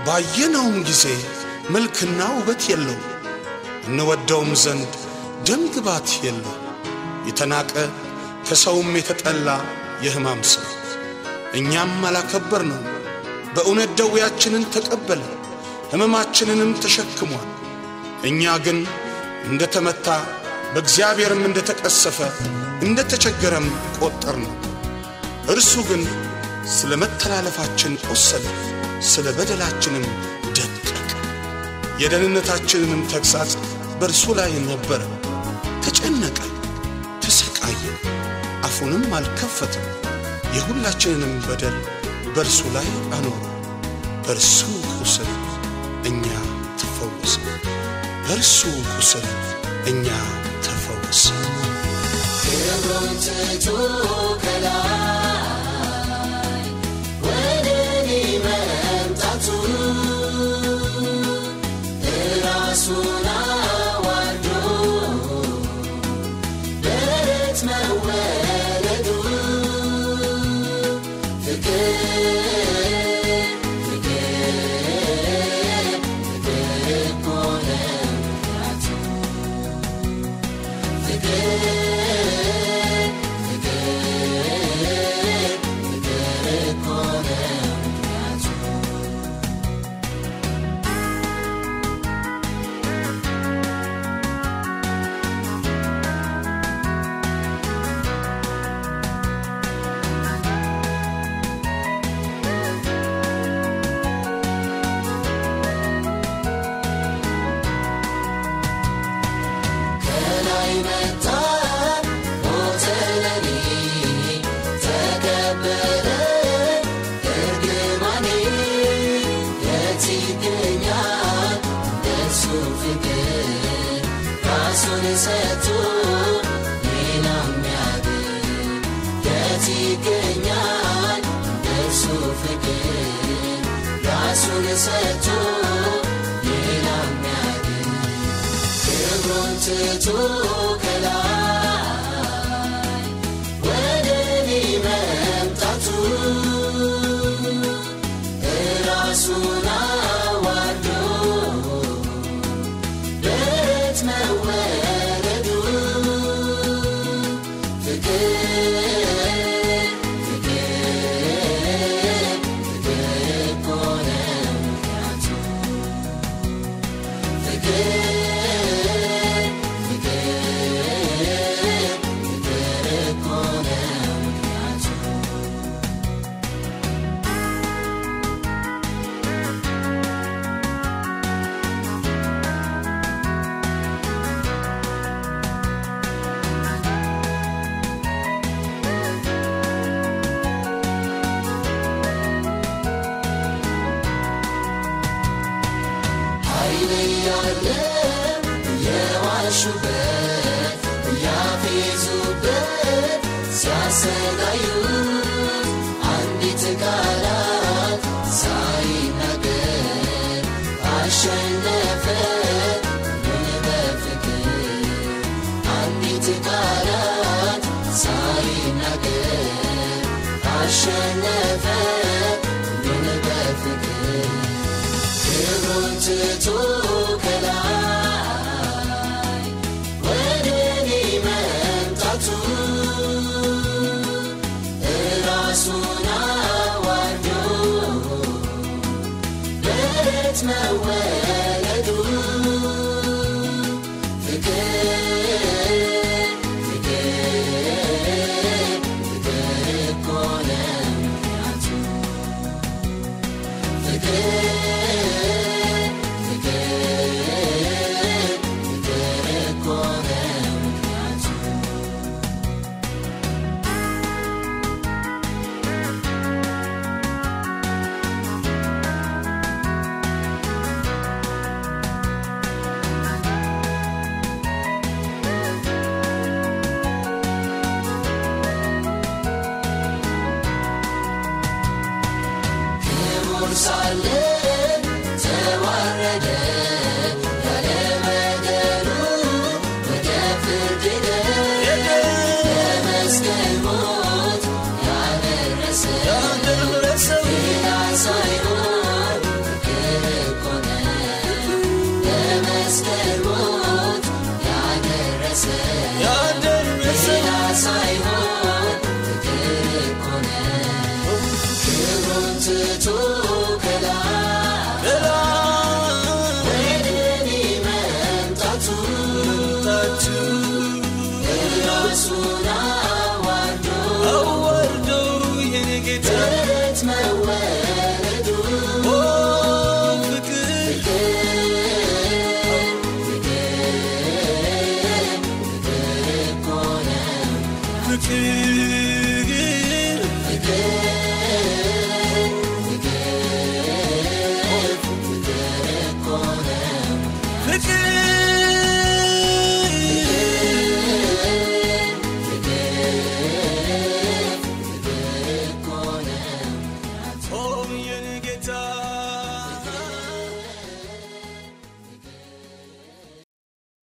ባየነውም ጊዜ መልክና ውበት የለው፣ እንወደውም ዘንድ ደም ግባት የለው። የተናቀ ከሰውም የተጠላ የሕማም ሰው እኛም አላከበር ነው። በእውነት ደዌያችንን ተቀበለ ሕመማችንንም ተሸክሟል። እኛ ግን እንደ ተመታ በእግዚአብሔርም እንደ ተቀሰፈ እንደ ተቸገረም ቈጠር ነው። እርሱ ግን ስለ መተላለፋችን ቆሰለ፣ ስለ በደላችንም ደቀቀ። የደህንነታችንንም ተግሣጽ በእርሱ ላይ ነበረ። ተጨነቀ፣ ተሰቃየ፣ አፉንም አልከፈተም። የሁላችንንም በደል በእርሱ ላይ አኖረ። በእርሱ ቁስል እኛ ተፈወስን። በእርሱ ቁስል እኛ ተፈወስን። ክብሩን ትቶ ከላይ ወደ እኔ መምጣቱ ራሱን አዋርዶ በረት መወለዱ ፍቅር ፍቅር ፍቅር እኮ ነው ምክንያቱ ፍቅር ፍቅር እኮ ነው ምክንያቱ ከላይ መጣ ሞተ ለኔ ተቀበለ እርግማኔ የት ይገኛል እንደሱ ፍቅር ራሱን ሰጥቶ ሌላ የሚያድን የት ይገኛል እንደሱ ፍቅር ራሱን ሰጥቶ ሌላ የሚያድን ክብሩን ትቶ ከላይ ወደ እኔ መምጣቱ ራሱን አዋርዶ በረት መወለዱ ፍቅር ፍቅር ፍቅር እኮ ነው ምክንያቱ ፍቅር ፍቅር ፍቅር እኮ ነው ምክንያቱ ኃይል ያለ የዋሹበት ያፌዙበት ሲያሰቃዩት አንዲት ቃላት ሳይናገር አሸነፈ ምን በፍቅር አንዲት ቃላት ሳይናገር አሸነፈ ምን በፍቅር ክብሩን ትቶ ከላይ ወደ እኔ መምጣቱ ራሱን አዋርዶ በረት መወለዱ ፍቅር ፍቅር ፍቅር እኮ ነው ምክንያቱ ፍቅር ፍቅር ፍቅር እኮ ነው ምክንያቱ ክቡር ሳለ